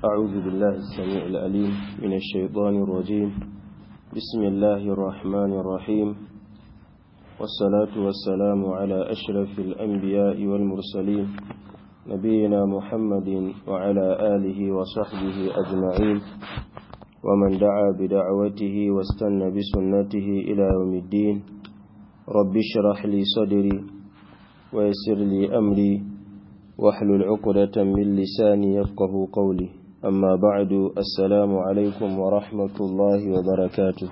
أعوذ بالله السميع العليم من الشيطان الرجيم بسم الله الرحمن الرحيم والصلاة والسلام على أشرف الأنبياء والمرسلين نبينا محمد وعلى آله وصحبه أجمعين ومن دعا بدعوته واستنى بسنته إلى يوم الدين رب اشرح لي صدري ويسر لي أمري واحلل عقدة من لساني يفقه قولي أما بعد السلام عليكم ورحمة الله وبركاته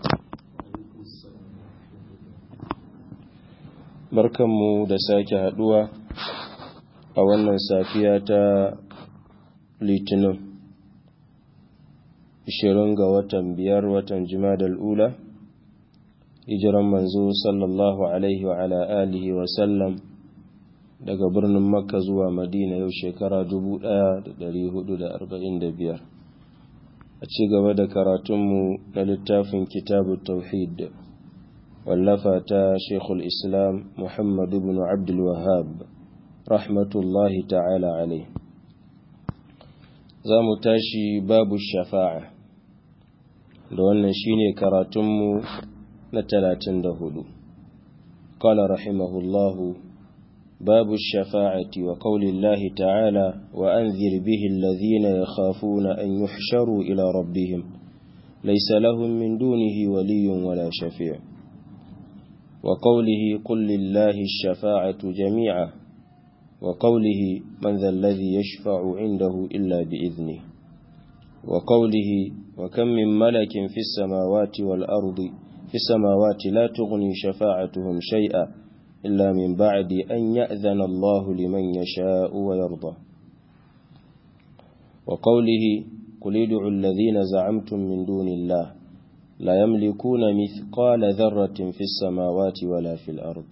barkanmu da sake haduwa a wannan safiya ta litinin 20 ga watan biyar watan jimadal ula hijiran manzo sallallahu alaihi wa ala alihi wa sallam daga birnin makka zuwa madina yau shekara 1445 a ci gaba da karatunmu na littafin kitabu tauhid wallafa ta shekul islam muhammadu bin abdul wahab rahmatullahi ta'ala alai za mu tashi babu shafa'a da wannan shine karatunmu na 34 قال رحمه الله باب الشفاعة وقول الله تعالى وأنذر به الذين يخافون أن يحشروا إلى ربهم ليس لهم من دونه ولي ولا شفيع وقوله قل لله الشفاعة جميعا وقوله من ذا الذي يشفع عنده إلا بإذنه وقوله وكم من ملك في السماوات والأرض في السماوات لا تغني شفاعتهم شيئا إلا من بعد أن يأذن الله لمن يشاء ويرضى وقوله قل ادعوا الذين زعمتم من دون الله لا يملكون مثقال ذرة في السماوات ولا في الأرض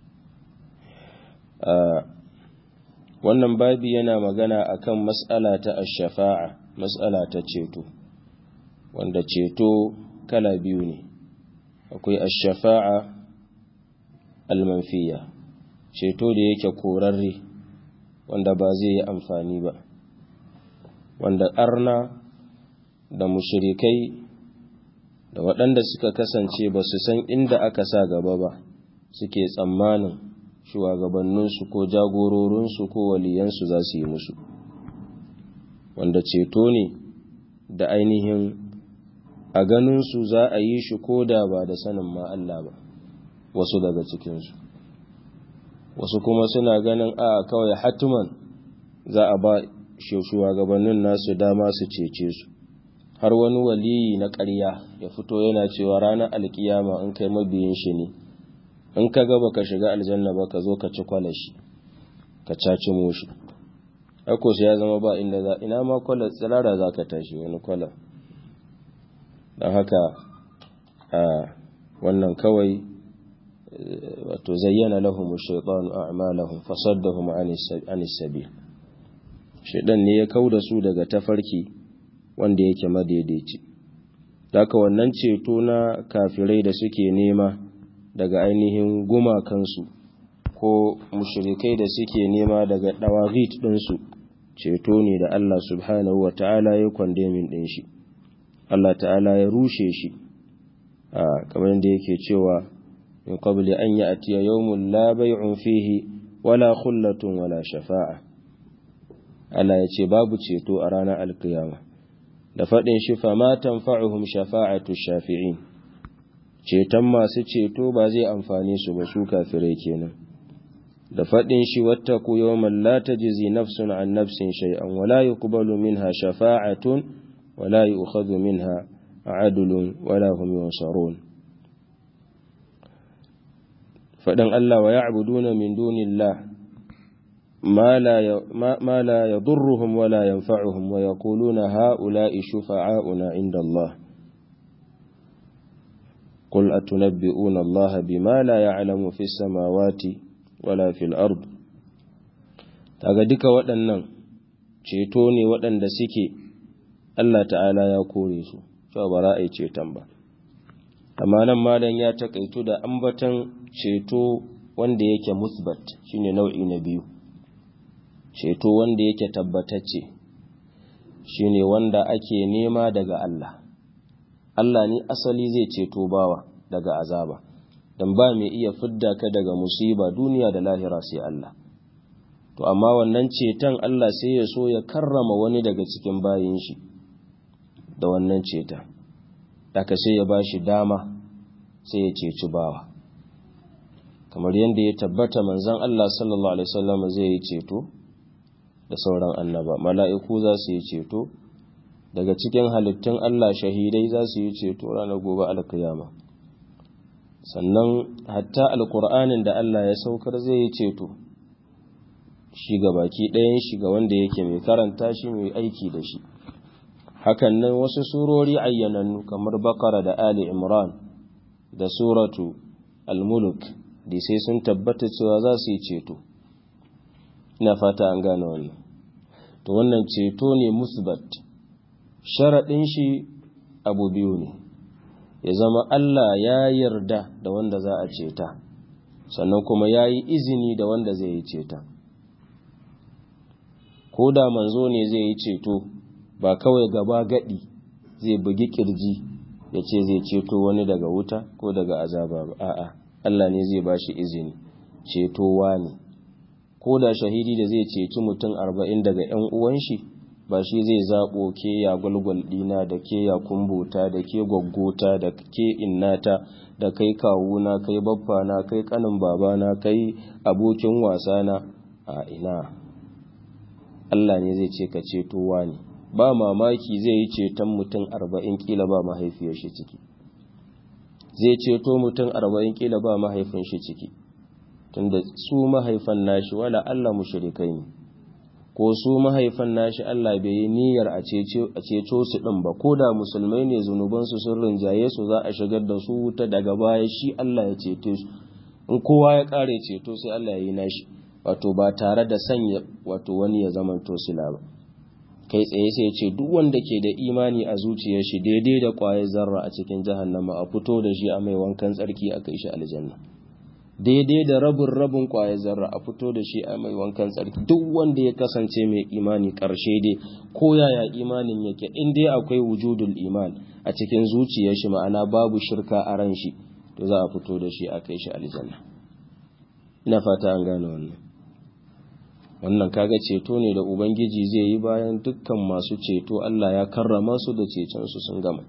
wannan babi yana magana akan mas'ala ta ash-shafa'a mas'ala ta ceto wanda ceto kala biyu ne akwai ash-shafa'a almanfiya ceto da yake korarre wanda ba zai yi amfani ba wanda arna da mushirikai da waɗanda suka kasance ba su san inda aka sa gaba ba suke tsammanin shugabanninsu ko jagororinsu ko waliyansu za su yi musu wanda ceto ne da ainihin a ganinsu za a yi shi ko da ba da sanin ma Allah ba wasu daga cikinsu wasu kuma suna ganin a kawai hatiman za a ba shugabannin nasu dama su cece su har wani waliyi na ƙarya ya fito yana cewa ranar alkiyama in kai mabiyin shi ne in ka gaba ka shiga aljanna ba ka zo ka ci kwalashi ka caci mushi ako ya zama ba inda za ina ma kwala tsirara za ka tashi wani kwala don haka a wannan kawai wato zayyana lahum shaytanu a'malahum fasaddahum 'anis sabil shaydan ne ya kauda su daga tafarki wanda yake madaidaici haka wannan ceto na kafirai da suke nema daga ainihin gumakansu ko mushrikai da suke nema daga dawagit ɗinsu ceto ne da Allah subhanahu wa ta'ala ya kwandemin ɗin shi Allah ta'ala ya rushe shi a kamar da yake cewa من قبل أن يأتي يوم لا بيع فيه ولا خلة ولا شفاعة ألا يتي باب تشيتو أرانا القيامة لفدن شفا ما تنفعهم شفاعة الشافعين ceton masu ceto ba zai amfane su ba su kafirai kenan da faɗin shi wattaku yawman la tajzi nafsun an nafsin shay'an wala yuqbalu minha shafa'atun wala yu'khadhu minha adlun wala hum yunsarun faɗin Allah wa ya'buduna min dunillah ma la yadurruhum wa la yanfa'uhum wa yaquluna ha'ula'i shufa'auna 'inda Allah قل أتنبئون الله بما لا يعلم في السماوات ولا في الأرض kaga duka waɗannan ceto ne waɗanda suke Allah ta'ala ya kore su cewa ba za a yi ceton ba amma nan malam ya takaitu da ambatan ceto wanda yake musbat shine nau'i na biyu ceto wanda yake tabbatacce shine wanda ake nema daga Allah Allah ne asali zai ceto bawa daga azaba dan ba mai iya fidda ka daga musiba duniya da lahira sai Allah to amma wannan ceton Allah sai ya so ya karrama wani daga cikin bayin shi da wannan ceton daga sai ya bashi dama sai ya ceci bawa kamar yadda ya tabbata manzon Allah sallallahu alaihi wasallam zai yi ceto da sauran annaba mala'iku za su yi ceto daga cikin halittun Allah shahidai za su yi ceto ranar gobe alkiyama sannan hatta alkur'anin da Allah ya saukar zai yi ceto shi ga baki ɗayan shi ga wanda yake mai karanta shi mai aiki da shi hakan nan wasu surori ayyanannu kamar bakara da ali imran da suratu al-muluk da sai sun tabbata cewa za su yi ceto ina fata an gane wannan to wannan ceto ne musbat sharaɗin shi abu biyu ne ya zama Allah ya yarda da wanda za a ceta sannan kuma ya yi izini da wanda zai yi ceta ko da manzo ne zai yi ceto ba kawai gaba gadi zai bugi kirji ya ce zai ceto wani daga wuta ko daga azaba ba a'a Allah ne zai ba shi izini cetowa ne ko da shahidi da zai ceci mutum arba'in daga ‘yan uwan shi ba shi zai zaɓo ke ya gwalgwal ɗina da ke ya kumbuta da ke gwaggota da ke innata da kai kawuna kai baffana kai kanin babana kai abokin wasana a ina Allah ne zai ce ka cetowa ne ba mamaki zai yi ceton mutum arba'in kila ba mahaifiyar shi ciki zai ceto mutum arba'in kila ba mahaifin shi ciki tunda su mahaifan nashi wala Allah mushrikai ne ko su mahaifan nashi Allah bai yi niyyar a ceto su din ba ko da musulmai ne zunuban su sun rinjaye su za a shigar da su wuta daga baya shi Allah ya ceto su in kowa ya kare ceto sai Allah ya yi nashi wato ba tare da sanya wato wani ya zama tosila ba kai tsaye sai ce duk wanda ke da imani a zuciyar shi daidai da ƙwayar zarra a cikin jahannama a fito da shi a mai wankan tsarki a kai shi aljanna daidai da rabin rabin ƙwayar zarra a fito da shi a mai wankan tsarki duk wanda ya kasance mai imani ƙarshe dai ko yaya imanin yake in dai akwai wujudul iman a cikin zuciyar shi ma'ana babu shirka a ran shi to za a fito da shi a kai shi aljanna ina fata an gane wannan wannan kaga ceto ne da ubangiji zai yi bayan dukkan masu ceto Allah ya karrama su da cetonsu sun gama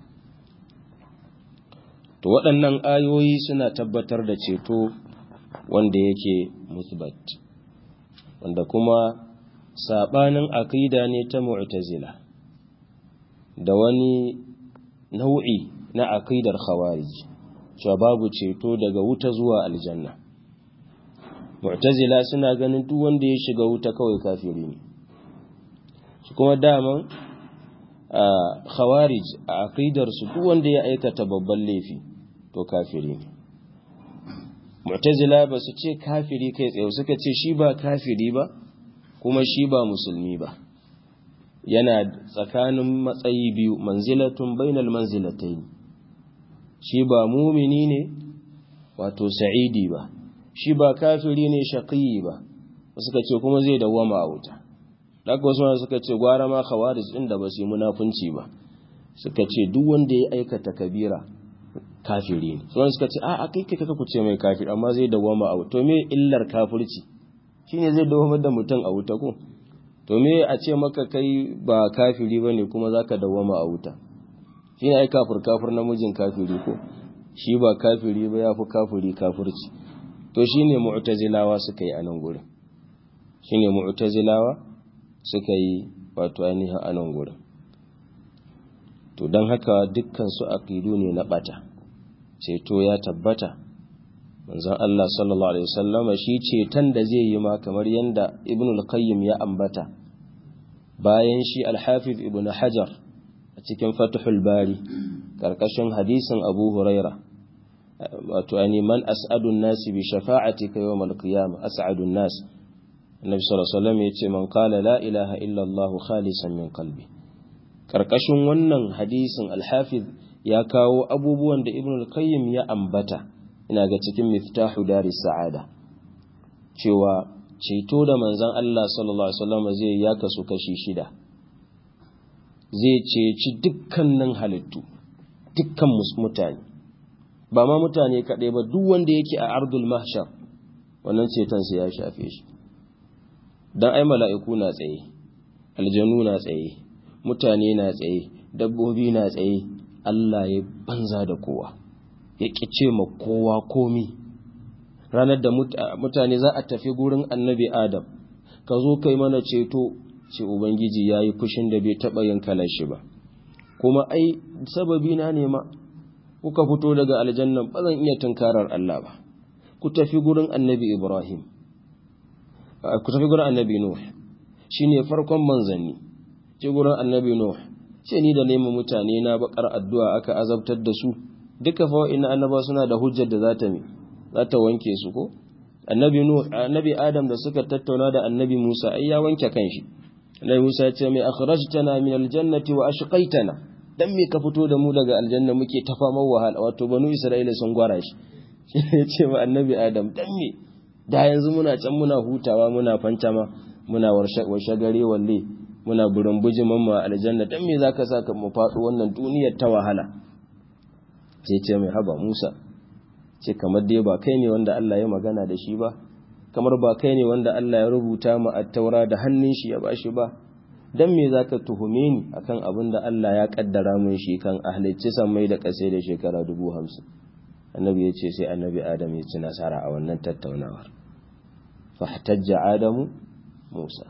to waɗannan ayoyi suna tabbatar da ceto wanda yake musbat wanda kuma sabanin aqida ne ta mu'tazila da wani nau'i na aqidar khawarij cewa babu ceto daga wuta zuwa aljanna mu'tazila suna ganin duk wanda ya shiga wuta kawai kafiri ne su kuma daman a khawarij a aqidar su duk wanda ya aikata babban laifi to kafiri ne mu'tazila ba su ce kafiri kai tsaye suka ce shi ba kafiri ba kuma shi ba musulmi ba yana tsakanin matsayi biyu manzilatun bainal manzilatayn shi ba mumini ne wato sa'idi ba shi ba kafiri ne shaqiyi ba suka ce kuma zai dawwama a wuta daga wasu suka ce gwara ma khawarij din da ba su yi munafunci ba suka ce duk wanda ya aikata kabira kafiri ne sauran suka ce a kai kai ku ce mai kafiri amma zai dawwama a wuta to me illar kafirci shine zai dawwama da mutum a wuta ko to me a ce maka kai ba kafiri bane kuma zaka dawwama a wuta shine ai kafir kafir namijin kafiri ko shi ba kafiri ba yafi kafiri kafirci to shine mu'tazilawa suka yi anan gurin shine mu'tazilawa suka yi wato ainihin anan gurin to don haka dukkan su aqidu ne na bata ceto ya tabbata manzon Allah sallallahu alaihi wasallama shi ceton da zai yi ma kamar yanda ibn al-qayyim ya ambata bayan shi al-hafiz ibn hajar a cikin fathul bari karkashin hadisin abu huraira wato ani man as'adun nas bi shafa'atika yawm al-qiyamah as'adun nas annabi sallallahu alaihi wasallam yace man qala la ilaha illa allah khalisan min qalbi karkashin wannan hadisin al-hafiz ya kawo abubuwan da ibn al-qayyim ya ambata ina ga cikin miftahu daris sa'ada cewa ceto da manzon Allah sallallahu alaihi wasallam zai ya kasu kashi shida zai ceci dukkanin halittu dukkan mutane ba ma mutane kaɗai ba duk wanda yake a ardul mahshar wannan cetonsa ya shafe shi don ai mala'iku na tsaye aljanu na tsaye mutane na tsaye dabbobi na tsaye Allah ya banza da kowa ya ƙice ma kowa komi ranar da mutane za a tafi gurin annabi adam ka zo kai mana ceto ce ubangiji ya yi fushin da bai taɓa yin kalar shi ba kuma ai sababi na nema kuka fito daga aljannan ba zan iya tunkarar Allah ba ku tafi gurin annabi ibrahim ku tafi gurin annabi nuh shine farkon manzanni ce gurin annabi nuh ce ni da neman mutane na bakar addu'a aka azabtar da su duka fa ina annaba suna da hujjar da za ta mi za ta wanke su ko annabi nuh annabi adam da suka tattauna da annabi musa ai ya wanke kanshi annabi musa ya ce mai akhrajtana min aljannati wa ashqaitana dan me ka fito da mu daga aljanna muke ta faman wahala wato banu isra'ila sun gwara shi ya ce wa annabi adam dan me da yanzu muna can muna hutawa muna fantama muna warshe gare walle muna burin bujiman mu aljanna dan me zaka saka mu faɗo wannan duniyar ta wahala sai ce mai haba Musa ce kamar dai ba kai ne wanda Allah ya magana da shi ba kamar ba kai ne wanda Allah ya rubuta mu at-taura da hannun shi ya bashi ba dan me zaka tuhume ni akan abin da Allah ya kaddara mun shi kan ahlicci mai da kase da shekara dubu hamsin annabi ya ce sai annabi adam ya ci nasara a wannan tattaunawar fahtajja adamu musa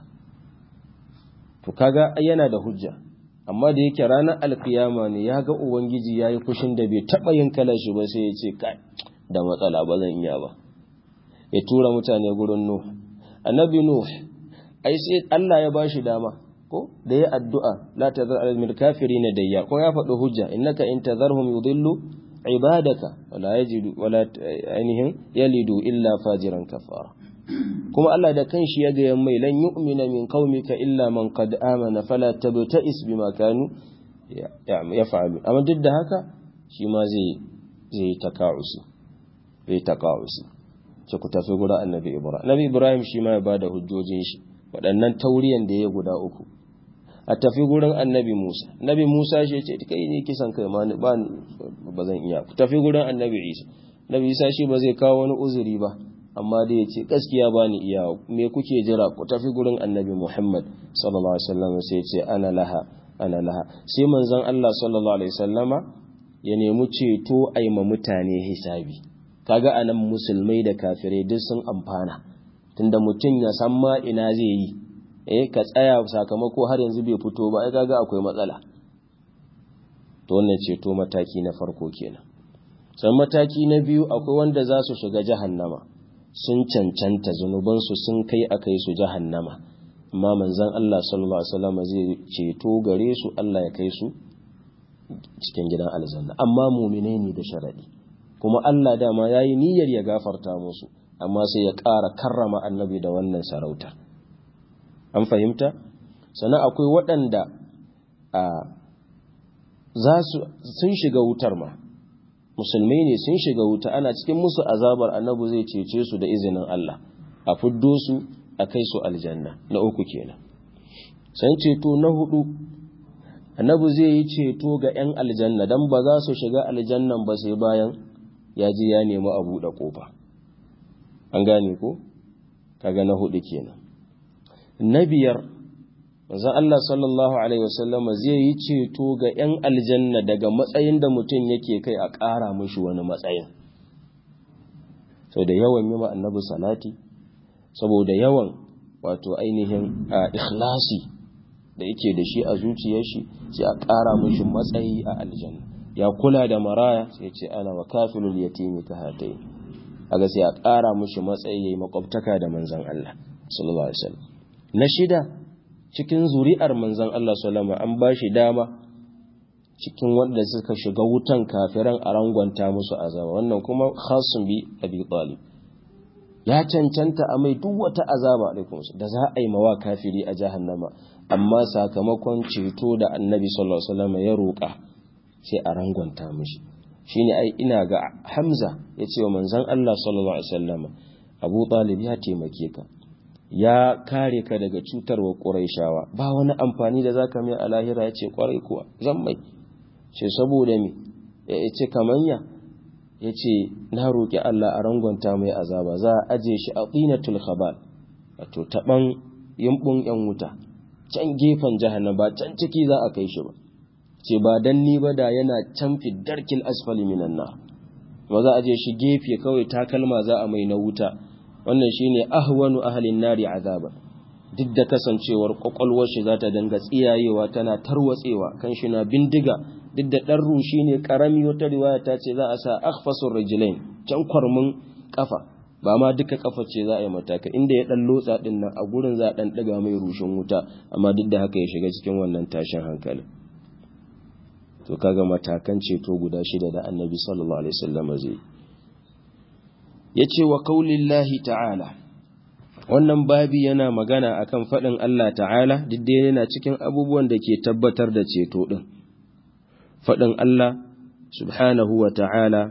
to kaga yana da hujja amma da yake ranar alkiyama ne ya ga ubangiji ya yi fushin da bai taɓa yin kalar shi ba sai ya ce kai da matsala ba zan iya ba ya tura mutane gurin nuh annabi nuh ai sai Allah ya bashi dama ko da ya addu'a la tazar al kafirin dayya ko ya faɗi hujja innaka in tazarhum yudillu ibadaka wala yajidu wala ainihin yalidu illa fajiran kafara kuma Allah da kanshi ya ga mai lan yu'mina min qaumika illa man qad amana fala tabta'is bima kanu yaf'alu amma duk da haka shi ma zai zai taka'usi zai taka'usi ce ku tafi gura annabi ibrahim annabi ibrahim shi ma ya bada hujjojin shi waɗannan tauriyan da ya guda uku a tafi gurin annabi Musa annabi Musa shi ce kai ne kisan kai ma ba ba zan iya ku tafi gurin annabi Isa annabi Isa shi ba zai kawo wani uzuri ba amma dai yace gaskiya ba ni iya me kuke jira ku tafi gurin annabi Muhammad sallallahu alaihi wasallam sai ce ana laha ana laha sai manzon Allah sallallahu alaihi wasallama ya nemi ceto ai ma mutane hisabi kaga anan musulmai da kafirai duk sun amfana tunda mutum ya san ma ina zai yi eh ka tsaya sakamako har yanzu bai fito ba ai kaga akwai matsala to wannan ceto mataki na farko kenan sai mataki na biyu akwai wanda za su shiga jahannama sun cancanta zunubansu sun kai a kai su jahannama amma manzon Allah sallallahu alaihi wasallam zai ceto gare su Allah ya kai su cikin gidan aljanna amma mu'mine ne da sharadi kuma Allah dama yayi niyyar ya gafarta musu amma sai ya ƙara karrama annabi da wannan sarauta an fahimta sannan akwai waɗanda a za su sun shiga wutar ma musulmai ne sun shiga wuta ana cikin musu azabar annabi zai cece su da izinin Allah a fuddo su a kai su aljanna na uku kenan san ceto na hudu annabi zai yi ceto ga 'yan aljanna don ba za su shiga aljannan ba sai bayan ya ji ya nemi a buɗe ƙofa an gane ko kaga na hudu kenan na biyar manzon Allah sallallahu alaihi wasallam zai yi ceto ga 'yan aljanna daga matsayin da mutum yake kai a ƙara mushi wani matsayin sau da yawan yi annabi salati saboda yawan wato ainihin ikhlasi da yake da shi a zuciyar shi sai a ƙara mushi matsayi a aljanna ya kula da maraya sai ce ana wa kafilul yatimi ka hatai aga sai a ƙara mushi matsayi yayi makwabtaka da manzon Allah sallallahu alaihi wasallam na shida cikin zuri'ar manzon Allah sallallahu alaihi an bashi dama cikin wanda suka shiga wutan kafiran a rangwanta musu azaba wannan kuma khasun bi abi talib ya cancanta a mai duk wata azaba alaikum da za a yi mawa kafiri a jahannama amma sakamakon ceto da annabi sallallahu alaihi wasallam ya roƙa sai a rangwanta mishi shine ai ina ga Hamza ya ce wa manzon Allah sallallahu alaihi wasallam Abu Talib ya taimake ka ya kare ka daga cutarwa quraishawa ba wani amfani da zaka mai a lahira yace kwarai kuwa zan mai ce saboda me yace kamanya yace na roki Allah a rangwanta mai azaba za a aje shi a tinatul khabal wato taban yumbun yan wuta can gefen jahannama can ciki za a kai shi ba ce ba dan ni ba da yana can darkil asfali minan nar ba za a je shi gefe kawai takalma za a mai na wuta wannan shine ahwanu ahlin nari azaba duk da kasancewar kwakwalwar shi za ta danga tsiyayewa tana tarwatsewa kan shi na bindiga duk da dan rushi ne karami wata riwaya ta ce za a sa akhfasur rijlain can kwarmin kafa ba ma duka kafa ce za a yi mataka inda ya dan lotsa din nan a gurin za a dan daga mai rushin wuta amma duk da haka ya shiga cikin wannan tashin hankali to kaga matakan ceto guda shida da annabi sallallahu alaihi wasallam zai yace wa qaulillahi ta'ala wannan babi yana magana akan fadin Allah ta'ala duk da yana cikin abubuwan da ke tabbatar da ceto din fadin Allah subhanahu wa ta'ala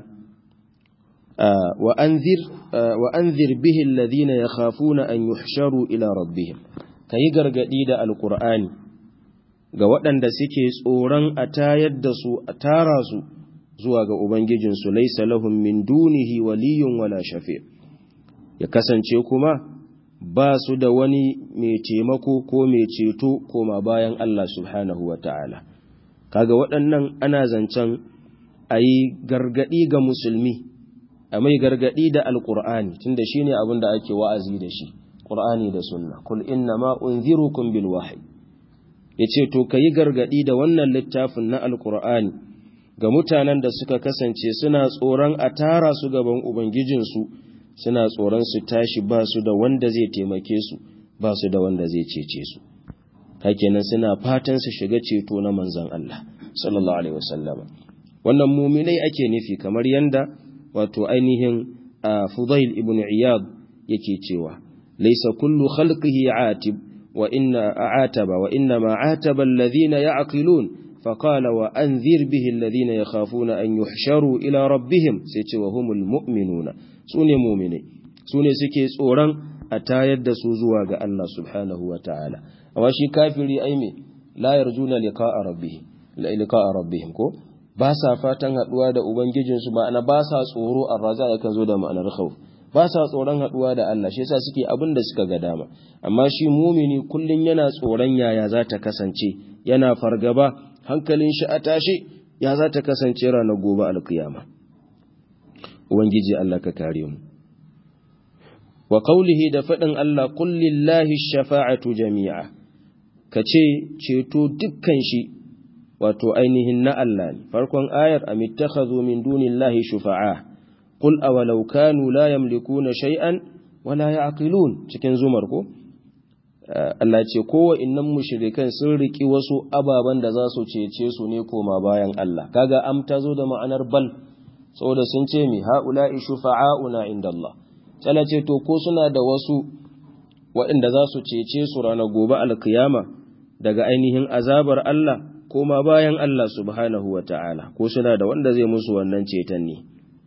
wa anzir wa anzir bihi alladhina yakhafuna an yuhsharu ila rabbihim kayi gargadi da alqur'ani ga waɗanda suke tsoron a tayar da su a tara su zuwa ga Ubangijinsu laisa lahum min dunihi waliyun wala shafi ya kasance kuma ba su da wani mai taimako ko mai ceto koma bayan Allah subhanahu wa ta'ala. Kaga waɗannan ana zancen a yi gargaɗi ga musulmi, a mai gargaɗi da Alƙur'ani, tunda shi ne abin da ake wa'azi da shi, ƙur'ani da sunna, kul inna ma unzirukum bil wahyi. ya ce to ka yi gargaɗi da wannan littafin na alkur'ani ga mutanen da suka kasance suna tsoron a tara su gaban ubangijinsu suna tsoron su tashi ba su da wanda zai taimake su ba su da wanda zai cece su hakenan suna fatan su shiga ceto na manzon Allah sallallahu alaihi wasallama wannan muminai ake nufi kamar yanda wato ainihin Fudail ibn Iyad yake cewa laysa kullu khalqihi atib وإن عاتب وإنما عاتب الذين يعقلون فقال وأنذر به الذين يخافون أن يحشروا إلى ربهم سيتي وهم المؤمنون سوني مؤمنين سوني سكي سوران أتايد سوزوا الله سبحانه وتعالى وشي كافر أيمي لا يرجون لقاء ربهم لقاء ربهم كو ba sa fatan haɗuwa da Ubangijinsu ma'ana ba sa tsoro a raza yakan zo da ma'anar khawf ba sa tsoron haɗuwa da Allah shi yasa suke abin da suka ga dama amma shi mumini kullun yana tsoron yaya za ta kasance yana fargaba hankalin shi a tashi ya za ta kasance ranar gobe alkiyama ubangiji Allah ka kare mu wa qawlihi da faɗin Allah qul lillahi shafa'atu jami'a kace ceto dukkan shi wato ainihin na Allah ne farkon ayar amittakhadhu min dunillahi shufa'a qul awalau kanu la yamlikuna shay'an wala ya'qilun cikin zumar ko Allah ce kowa innan mushrikan sun riki wasu ababan da za su cece su ne koma bayan Allah kaga am ta zo da ma'anar bal saboda sun ce mi haula'i shufa'auna inda Allah tsala ce to ko suna da wasu waɗanda za su cece su ranar gobe alkiyama daga ainihin azabar Allah koma bayan Allah subhanahu wa ta'ala ko suna da wanda zai musu wannan ceton ne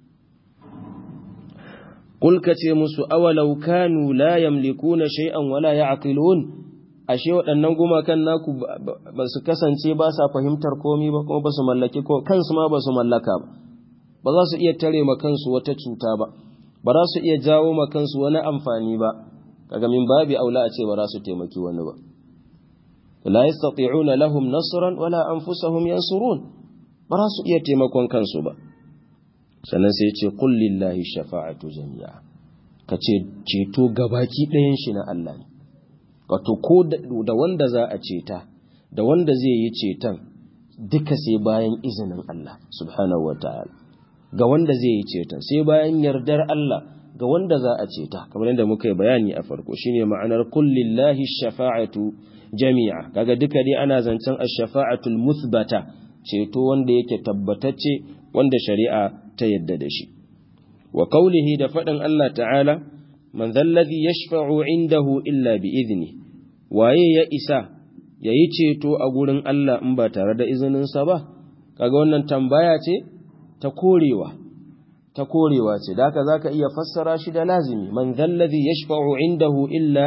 Kul ka ce musu awalau kanu la yamlikuna shay'an wala ya'qilun ashe waɗannan gumakan naku ba su kasance ba sa fahimtar komai ba kuma ba su mallaki ko kansu ma ba su mallaka ba ba za su iya tare ma kansu wata cuta ba ba za su iya jawo ma kansu wani amfani ba kaga min babi aula a ce ba za su taimaki wani ba la yastati'una lahum nasran wala anfusahum yansurun ba za su iya taimakon kansu ba sannan sai ce qul lillahi shafa'atu jami'a kace ceto gabaki ɗayan shi na Allah ne wato ko da wanda za a ceta da wanda zai yi ceton duka sai bayan izinin Allah subhanahu wataala ga wanda zai yi ceton sai bayan yardar Allah ga wanda za a ceta kamar yadda muka yi bayani a farko shine ma'anar qul lillahi shafa'atu jami'a kaga duka dai ana zancen ash-shafa'atul muthbata ceto wanda yake tabbatacce wanda shari'a ta yadda da shi wa qawlihi da fadin Allah ta'ala man dhalladhi yashfa'u indahu illa bi idni waye ya isa yayi ceto a gurin Allah in ba tare da izinin sa ba kaga wannan tambaya ce ta korewa ta korewa ce da haka zaka iya fassara shi da lazimi man dhalladhi yashfa'u indahu illa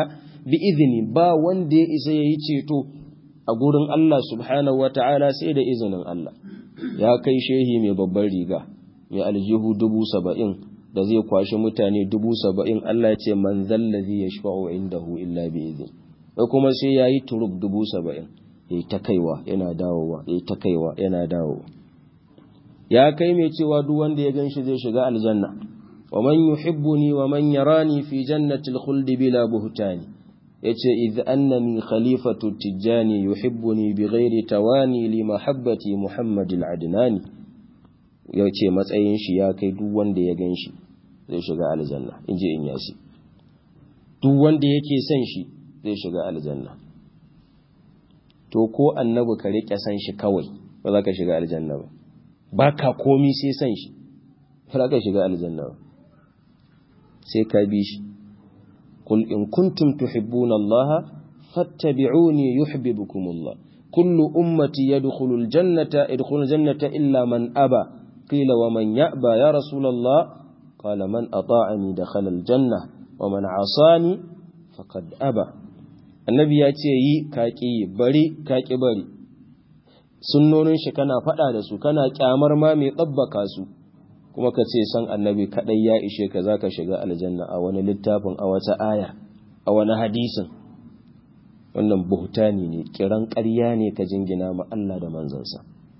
bi izini ba wanda ya isa yayi ceto a gurin Allah subhanahu wata'ala sai da izinin Allah ya kai shehi mai babbar riga mai aljihu dubu saba'in da zai kwashi mutane dubu saba'in Allah ya ce man zallazi ya shafa'u indahu illa bi izin wai kuma sai ya yi turub dubu saba'in ya yi ta kaiwa yana dawowa ya yi ta kaiwa yana dawowa ya kai mai cewa duk wanda ya gan shi zai shiga aljanna wa man yuhibbuni wa man yarani fi jannatil khuldi bila buhtani yace idh annani khalifatu tijani yuhibbuni bighairi tawani li mahabbati muhammadil adnani yace matsayin shi ya kai duk wanda ya gan shi zai shiga aljanna inji in yasi duk wanda yake son shi zai shiga aljanna to ko annabi ka rike san shi kawai ba za ka shiga aljanna ba ba ka komi sai san shi ba za ka shiga aljanna ba sai ka bi shi قل إن كنتم تحبون الله فاتبعوني يحببكم الله كل أمتي يدخل الجنة يدخل الجنة إلا من أبى قيل ومن يأبى يا رسول الله قال من أطاعني دخل الجنة ومن عصاني فقد أبى النبي يأتي يي كاكي بري كاكي بري sunnonin shi kana faɗa da su kana kyamar ma mai tsabbaka su kuma ka ce san annabi kaɗai ya ishe ka za ka shiga aljanna a wani littafin a wata aya a wani hadisin wannan buhtani ne kiran ƙarya ne ka jingina ma Allah da manzansa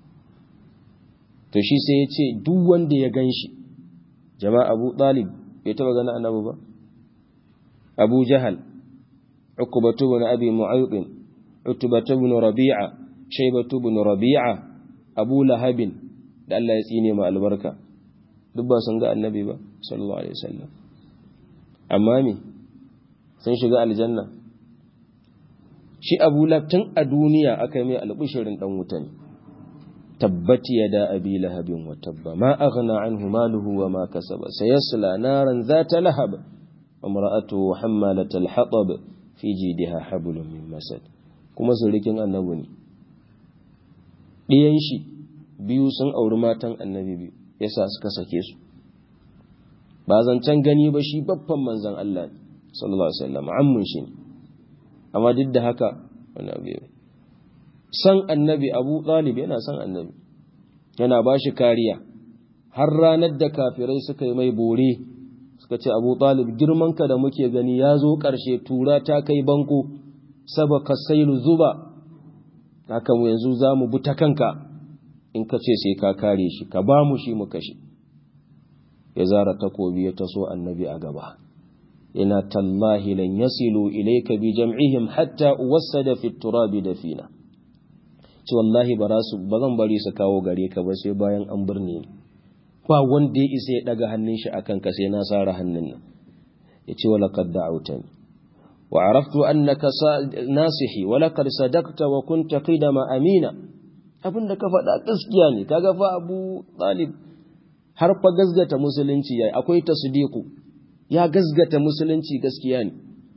to shi sai ya ce duk wanda ya gan shi jama'a abu ɗalib bai taɓa gani annabi ba abu jahal ukubatu bin abi mu'ayyubin utubatu bin rabi'a shaibatu bin rabi'a abu lahabin da Allah ya tsine ma albarka duk ba sun ga annabi ba sallallahu alaihi wasallam amma me sun shiga aljanna shi abu tun a duniya aka yi mai albishirin dan wuta ne tabbati yada abi lahabin wa tabba ma aghna anhu maluhu wa ma kasaba sayasla naran zata lahab imra'atuhu hammalat al-hatab fi jidha hablum min masad kuma surikin annabi ne diyan shi biyu sun auri matan annabi biyu yasa suka sake su ba zancen gani ba shi babban manzan Allah sallallahu alaihi wasallam ammun shi amma duk da haka wani abu ya san annabi Abu Talib yana san annabi yana ba shi kariya har ranar da kafirai suka yi mai bore suka ce Abu Talib girmanka da muke gani ya zo ƙarshe tura ta kai banko sabaka sailu zuba haka mu yanzu za mu bi ta kanka in ka ce sai ka kare shi ka ba mu shi mu kashe ya zara takobi ya taso annabi a gaba ina tallahi lan yasilu ilayka bi jam'ihim hatta uwassada fi turabi dafina ce wallahi ba su ba zan bari su kawo gare ka ba sai bayan an birne ba wanda ya isa ya daga hannun shi akan ka sai na sara hannun nan yace wala qad da'awtani wa araftu annaka nasihi wa laqad sadaqta wa kunta qidama amina abin da ka faɗa gaskiya ne kaga fa Abu Talib har fa gazgata musulunci yayi akwai tasdiqu ya gazgata musulunci gaskiya ne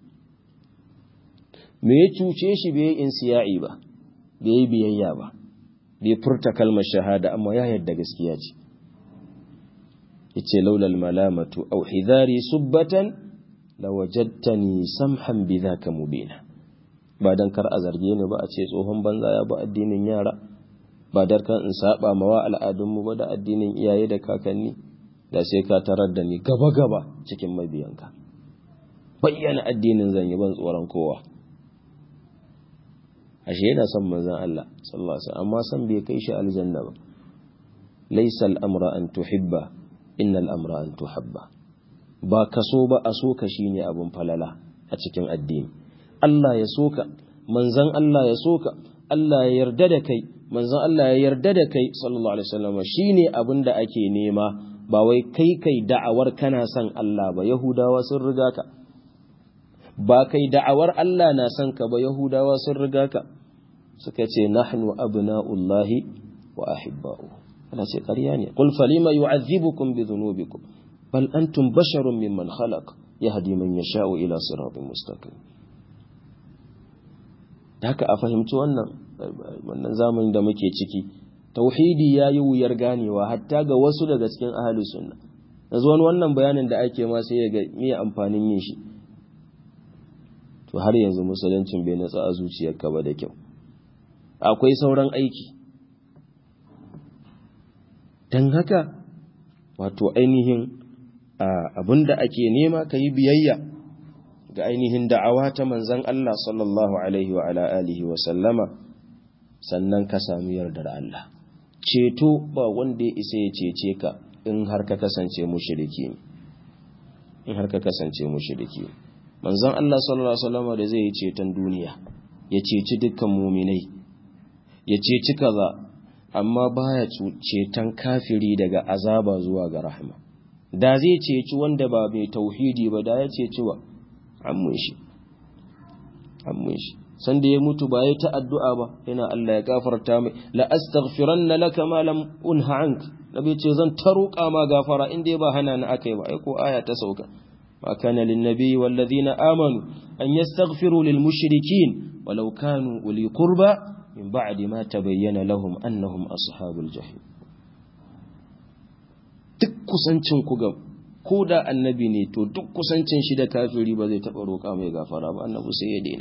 me ya cuce shi bai insiya'i ba bai biyayya ba bai furta kalmar shahada amma ya yarda gaskiya ce yace laulal malamatu aw hidari subbatan lawajadtani samhan bidhaka mubina ba dan kar a zarge ni ba a ce tsohon banza ya ba addinin yara ba dar kan in saba mawa al'adunmu ba da addinin iyaye da kakanni da sai ka tarar da ni gaba gaba cikin mabiyanka bayyana addinin zan yi ban tsoron kowa ashe yana son manzon Allah sallallahu alaihi wasallam amma san bai kai shi aljanna ba laysa al-amra an tuhibba innal amra an tuhabba ba ka so ba a so ka shine abun falala a cikin addini Allah ya soka manzon Allah ya soka Allah ya yarda da kai manzon Allah ya yarda da kai sallallahu alaihi wasallam shine abin da ake nema ba wai kai kai da'awar kana son Allah ba yahudawa sun riga ka ba kai da'awar Allah na son ka ba yahudawa sun riga ka suka ce nahnu abna'ullahi wa ahibba'u ana ce ƙarya ne qul falima yu'adhibukum bi dhunubikum bal antum basharun mimman khalaq yahdi man yasha'u ila siratin mustaqim haka a fahimci wannan wannan zamanin da muke ciki tauhidi ya yi wuyar ganewa hatta ga wasu daga cikin ahli sunna yanzu wani wannan bayanin da ake ma sai ya ga me amfanin yin shi to har yanzu musuluncin bai natsa a zuciyarka ba da kyau akwai sauran aiki don haka wato ainihin abin da ake nema ka yi biyayya ga ainihin da'awa ta manzan Allah sallallahu alaihi wa ala alihi wa sallama sannan ka sami yardar Allah ceto ba wanda ya isa ya cece ka in har ka kasance mushriki ne in har ka kasance mushriki ne manzon Allah sallallahu alaihi wasallam da zai yi ceton duniya ya ceci dukkan muminai ya ceci kaza amma baya ceton kafiri daga azaba zuwa ga rahma da zai ceci wanda ba mai tauhidi ba da ya ceci wa ammun shi ammun shi san da ya mutu ba ya ta addu'a ba yana Allah ya gafarta mai la astaghfiranna laka ma lam unha ank nabi ce zan ta roƙa ma gafara inda ba hana ni akai ba ai ko aya ta sauka ما كان للنبي والذين آمنوا أن يستغفروا للمشركين ولو كانوا أولي قربى من بعد ما تبين لهم أنهم أصحاب الجحيم duk kusancin ku ga ko da annabi ne to duk kusancin shi da kafiri ba zai taɓa roƙa mai gafara ba annabi sai ya daina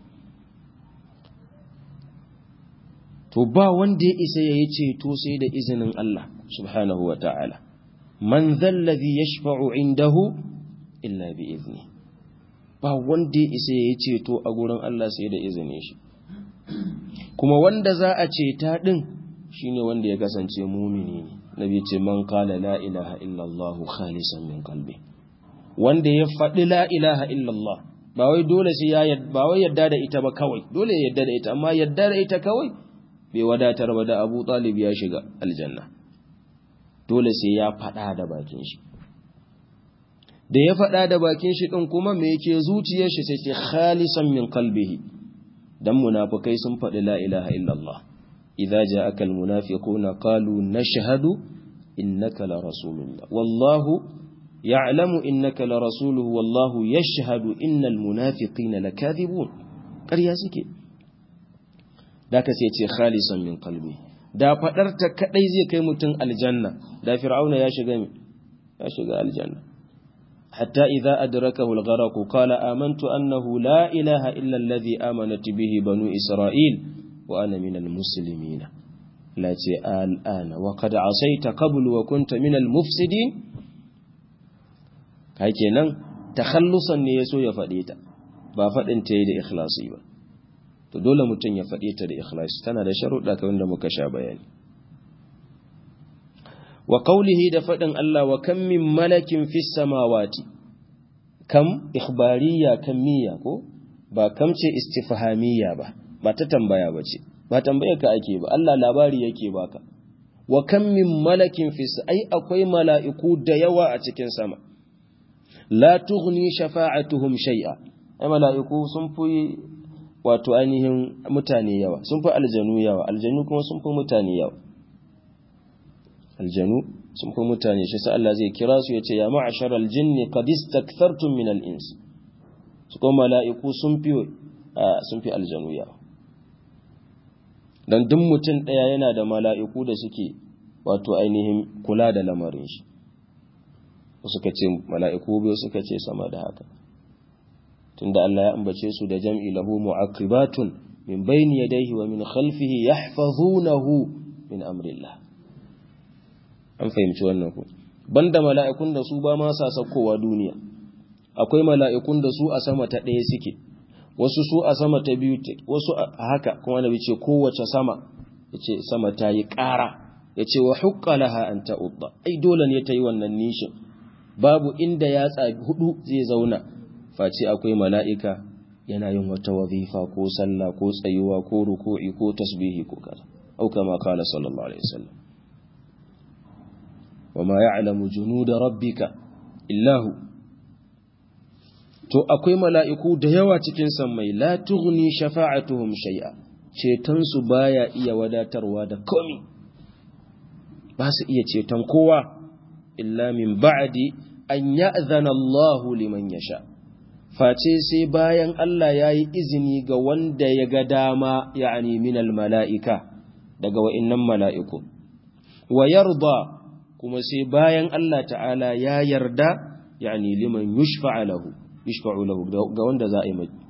to ba wanda ya isa ya yi ceto sai da izinin Allah subhanahu wa ta'ala man zallazi yashfa'u indahu illa bi izni ba wanda ya isa ya ceto a gurin Allah sai da izinin shi kuma wanda za a ceta din shine wanda ya kasance mumini ne nabi ce man qala la ilaha illa Allah khalisan min qalbi wanda ya faɗi la ilaha illa Allah ba wai dole sai ya ba wai yadda da ita ba kawai dole ya yadda da ita amma yadda da ita kawai bai wadatar ba da Abu Talib ya shiga aljanna dole sai ya faɗa da bakin shi da ya faɗa da bakin shi ɗin kuma me yake zuciyar shi sai ce khalisan min qalbihi dan munafikai sun faɗi la ilaha illallah idza ja'aka almunafiquna qalu nashhadu innaka la rasulullah wallahu ya'lamu innaka la rasuluhu wallahu yashhadu innal munafiqina lakathibun ƙarya suke da ka sai ce khalisan min qalbi da fadar ta kadai zai kai mutum aljanna da fir'auna ya shiga ya shiga aljanna حتى إذا أدركه الغرق قال آمنت أنه لا إله إلا الذي آمنت به بنو إسرائيل وأنا من المسلمين لا الآن وقد عصيت قبل وكنت من المفسدين هكذا تخلصا نيسو يفديتا ba faɗin ta yi da ikhlasi ba to dole mutum ya faɗi ta da ikhlasi tana da sharuɗa kamar da muka sha bayani wa qawlihi da faɗin Allah wa kam min malakin fis samawati kam ikhbariya kammiya ko ba kam ce istifhamiyya ba ba ta tambaya bace ba tambayar ka ake ba Allah labari yake baka wa kam min malakin fis ai akwai mala'iku da yawa a cikin sama la tughni shafa'atuhum shay'a ai mala'iku sun fi wato ainihin mutane yawa sun fi aljanu yawa aljanu kuma sun fi mutane yawa aljanu sun fi mutane shi sa Allah zai kira su ya ce ya ma'ashar aljinni qad istakthartum min al-ins su kuma mala'iku sun fi sun fi aljanu yawa dan duk mutum daya yana da mala'iku da suke wato ainihin kula da lamarin shi suka ce mala'iku biyu suka ce sama da haka tunda Allah ya ambace su da jam'i lahu mu'aqibatun min bayni yadayhi wa min khalfihi yahfazunahu min amrillah an fahimci wannan ku banda mala'ikun da su ba ma sa saukowa duniya akwai mala'ikun da su a sama ta ɗaya suke wasu su a sama ta biyu wasu a haka kuma nabi ce kowace sama yace sama ta yi ƙara yace wa hukka laha an ta'udda ai dole ne ta yi wannan nishin babu inda yatsa hudu zai zauna face akwai mala'ika yana yin wata wazifa ko sallah ko tsayuwa ko ruku'i ko tasbihi ko kaza au kama kala sallallahu alaihi wasallam wama ya'lamu junuda rabbika illahu to akwai mala'iku da yawa cikin sammai la tughni shafa'atuhum shay'a ceton su baya iya wadatarwa da komi ba su iya ceton kowa illa min ba'di an ya'zana Allahu liman yasha face sai bayan Allah ya yi izini ga wanda ya ga dama ya'ani minal mala'ika daga wa'innan mala'iku wa yarda kuma sai bayan Allah ta'ala ya yarda ya'ani liman yushfa'a lahu yushfa'u lahu ga wanda za a yi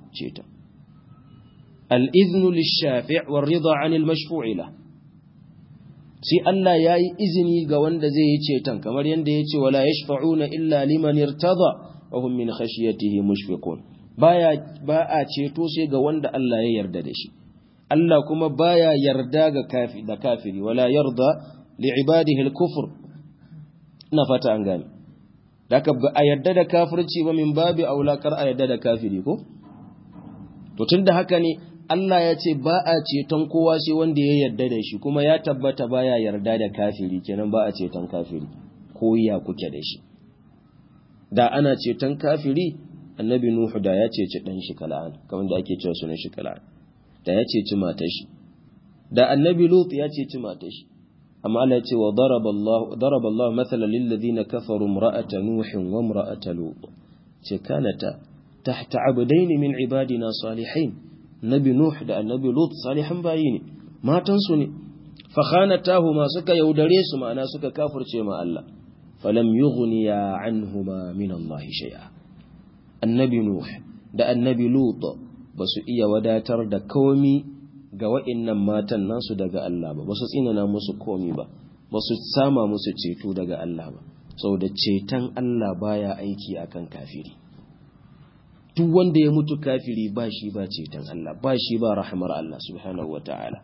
ceton al-iznu lish-shafi' war-ridha 'anil mashfu'i la sai Allah yayi izini ga wanda zai yi ceton kamar yanda yace wala yashfa'una illa liman irtada wa hum min khashyatihi mushfiqun baya ba a ceto sai ga wanda Allah ya yarda da shi Allah kuma baya yarda ga kafi da kafiri wala yarda li ibadihi al-kufr ina fata an gane daga ba a yarda da kafirci ba min babi aula kar a yarda da kafiri ko to tunda haka ne Allah ya ce ba a ceton kowa sai wanda ya yarda da shi kuma ya tabbata baya yarda da kafiri kenan ba a ceton kafiri ko ya kuke da shi da ana ceton kafiri annabi nuhu da ya ceci dan shi kala'an kamar da ake cewa sunan shi kala'an da ya ceci matar shi da annabi lut ya ceci matar shi amma Allah ya ce wa daraba Allah daraba Allah mathalan lil ladina kafaru imra'ata nuh wa imra'ata lut ce kanata tahta abdayn min ibadina salihin nabi nuh da annabi lut salihan bayi ne matan su ne fa khanatahuma suka yaudare su ma'ana suka kafirce ma Allah falam yughniya anhuma min Allah shay'a annabi nuh da annabi lut ba su iya wadatar da komi ga wa'innan matan nasu daga Allah ba ba su tsinana musu komi ba ba su sama musu ceto daga Allah ba saboda ceton Allah baya aiki akan kafiri duk wanda ya mutu kafiri ba shi ba ceton Allah ba shi ba rahmar Allah subhanahu wata'ala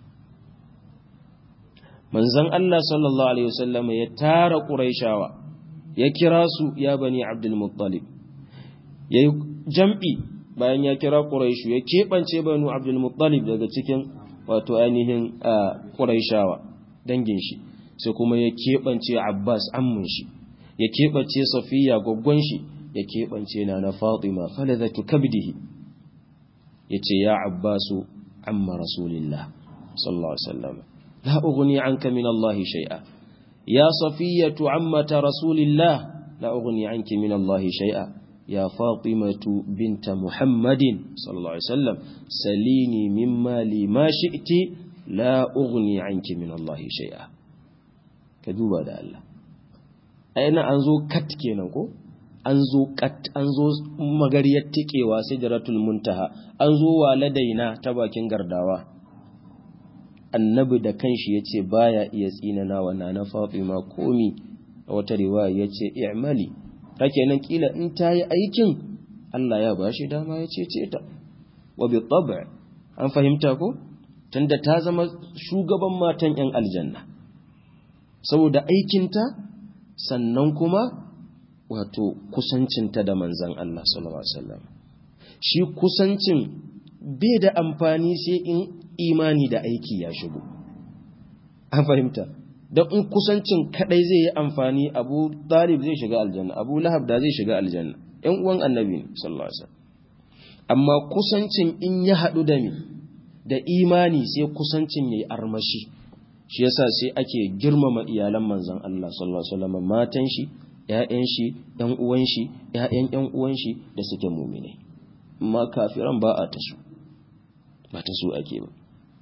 manzon Allah sallallahu alaihi wasallam ya tara quraishawa ya kira su ya bani abdul muttalib yayi jam'i bayan ya kira Quraishu ya keɓance Banu Abdul Muttalib daga cikin wato ainihin Quraishawa dangin shi sai kuma ya keɓance Abbas ammun shi ya keɓance Safiya goggon shi ya keɓance Nana Fatima faladatu kabdihi yace ya Abbasu amma Rasulillah sallallahu alaihi wasallam la ughni anka min Allah shay'a ya Safiyatu ammata Rasulillah la ughni anki min Allah shay'a يا فاطمة بنت محمد صلى الله عليه وسلم سليني مما لي ما شئت لا أغني عنك من الله شيئا كذوبا دا الله أين أنزو كت كينكو أنزو كت أنزو مغرية تكيوا سجرة المنتهى أنزو والدينا تباكين غرداوا annabi da kanshi ya ce baya iya tsinana wa na Fatima komi a wata riwaya ya ce i'mali take nan kila in ta yi aikin Allah ya ba shi dama ya cece ta wa bi tab' an fahimta ko tunda ta zama shugaban matan yan aljanna saboda aikinta sannan kuma wato kusancinta da manzon Allah sallallahu alaihi wasallam shi kusancin bai da amfani sai in imani da aiki ya shigo an fahimta don in kusancin kadai zai yi amfani abu talib zai shiga aljanna abu lahab da zai shiga aljanna yan uwan annabi ne sallallahu alaihi wasallam amma kusancin in ya hadu da mi da imani sai kusancin yayi armashi shi yasa sai ake girmama iyalan manzon Allah sallallahu alaihi wasallam matan shi ƴaƴan shi ƴan uwan shi ƴaƴan ƴan uwan shi da suke mu'minai amma kafiran ba a tasu ba ta su ake ba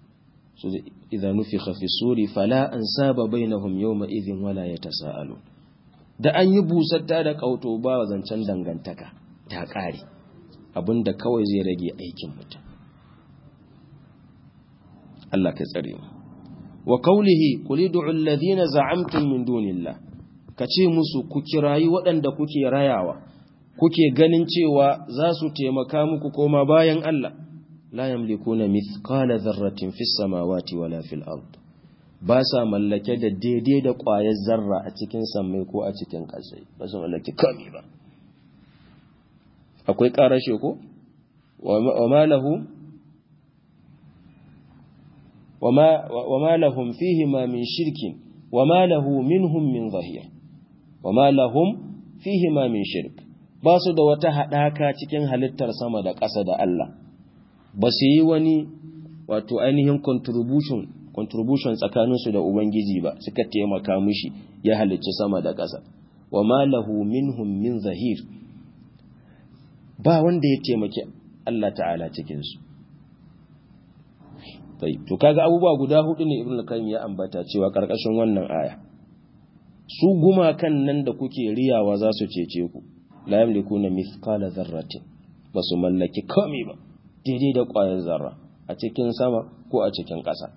idza nufikha fi suri fala ansaba bainahum yawma idhin wala yatasaalu da an yi busatta da kauto ba zancen dangantaka ta kare abinda kawai zai rage aikin mutum Allah ka tsare mu wa qawlihi qul ud'u alladhina za'amtum min dunillah kace musu ku kirayi waɗanda kuke rayawa kuke ganin cewa za su taimaka muku koma bayan Allah la yamlikuna mithqala dharratin fis samawati wala fil ard ba sa mallake da daidai da ƙwayar zarra a cikin sammai ko a cikin ƙasai ba su mallake kami ba akwai ƙarashe ko wa ma lahu wa ma lahum fihi ma min shirkin wa ma lahu minhum min zahir wa ma lahum fihi ma min shirk ba su da wata haɗaka cikin halittar sama da ƙasa da Allah ba su yi wani wato ainihin contribution contribution tsakaninsu da Ubangiji ba suka taimaka mishi ya halicci sama da ƙasa wa ma lahu minhum min zahir ba wanda ya taimaki Allah ta'ala cikinsu to kaga abubuwa guda hudu ne ibn al-qayyim ya ambata cewa karkashin wannan aya su gumakan nan da kuke riyawa za su cece ku la yamlikuna mithqala dharratin ba su mallaki komai ba daidai da ƙwayar zarra a cikin sama ko a cikin ƙasa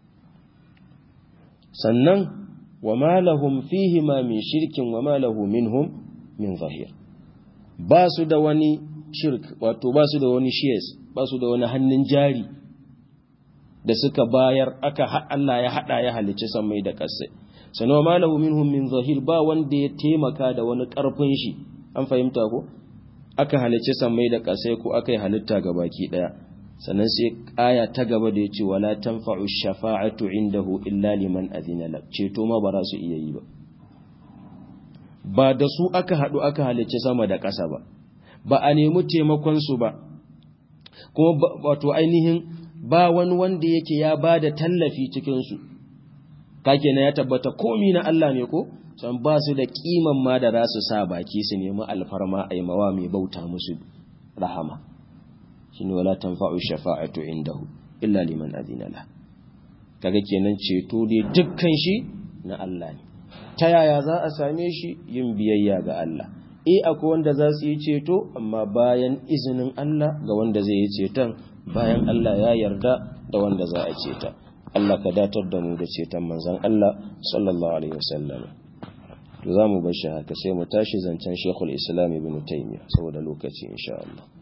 sannan wa ma lahum fihi ma min shirkin wa ma lahu minhum min zahir ba su da wani shirk wato ba su da wani shares ba su da wani hannun jari da suka bayar aka Allah ya hada ya halicci samai da ƙasai sannan wa ma lahu minhum min zahir ba wanda ya taimaka da wani ƙarfin shi an fahimta ko aka halicci samai da ƙasai ko aka yi halitta ga baki ɗaya sannan sai aya ta gaba da ya ce wala tanfa'u shafa'atu indahu illa liman azina la ceto ma ba za su iya yi ba ba da su aka haɗu aka halicci sama da ƙasa ba ba a nemi taimakon su ba kuma wato ainihin ba wani wanda yake ya ba da tallafi cikin su kake na ya tabbata komi na Allah ne ko san ba su da kiman ma da za su sa baki su nemi alfarma aimawa mai bauta musu rahama shine wala tanfa'u shafa'atu indahu illa liman adina la kaga kenan ceto dai dukkan shi na Allah ne ta yaya za a same shi yin biyayya ga Allah eh akwai wanda za su yi ceto amma bayan izinin Allah ga wanda zai yi ceton bayan Allah ya yarda da wanda za a ceta Allah ka datar da mu da ceton manzon Allah sallallahu alaihi wasallam to za mu bar shi haka sai mu tashi zancen Sheikhul Islam Ibn Taymiyyah saboda lokaci insha Allah